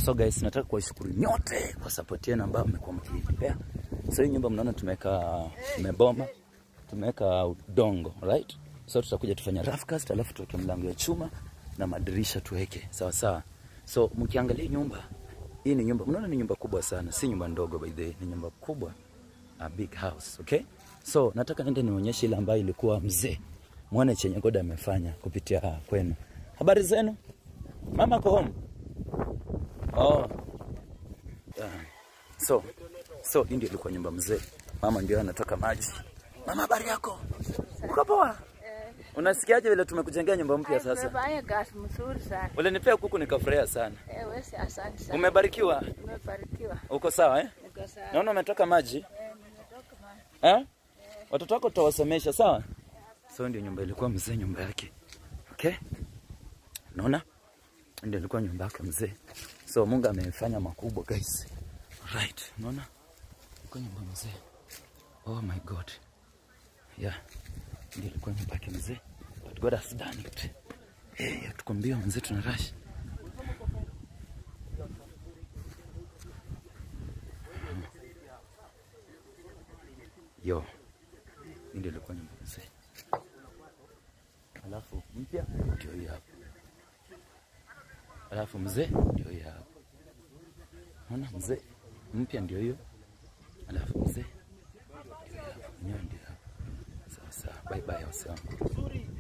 So guys, nataka kuwashukuru nyote kwa support yenu ambayo mmekuwa mkinipea. So hii nyumba mnaona tumeweka tumeboma, tumeweka udongo, right? So tutakuja tufanya rough cast, alafu tuweke mlango ya chuma na madirisha tuweke, sawa sawa. So mkiangalia nyumba hii ni nyumba, mnaona ni nyumba kubwa sana, si nyumba ndogo by the way, ni nyumba kubwa, a big house, okay? So nataka nende nionyeshe ile ambayo ilikuwa mzee, muone chenye God amefanya kupitia kwenu. Habari zenu? Mama ko home? Oh. Yeah. So, so hii ndio ilikuwa nyumba mzee. Mama ndio anatoka maji. Mama, habari yako? Uko poa? Unasikiaje vile tumekujengea nyumba mpya sasa? Umefanya kazi mzuri sana. Ulinipea kuku nikafurahia sana. Eh, wewe si asante sana. Umebarikiwa? Umebarikiwa. Uko sawa eh? Niko sawa. Naona umetoka maji. Eh, nimetoka mahali. Eh? Watoto wako tutawasomesha sawa? So ndio nyumba ilikuwa mzee nyumba yake. Okay? Unaona? Ndio ilikuwa nyumba yake mzee. So Mungu amefanya makubwa guys. Right. Unaona? Ilikuwa nyumba mzee. Oh my God. Yeah. Ndio ilikuwa nyumba yake mzee. But God has done it. Eh, tuko mbio mzee tuna rush. Yo. Hii ndio ilikuwa nyumba mzee. Alafu mpya ndio hii hapa. Alafu mzee ndio hii hapa. Unaona mzee mpya ndio hiyo. Alafu mzee ndio hii hapa. Ndio ndio hapa. Sawa sawa. Bye bye wase wangu.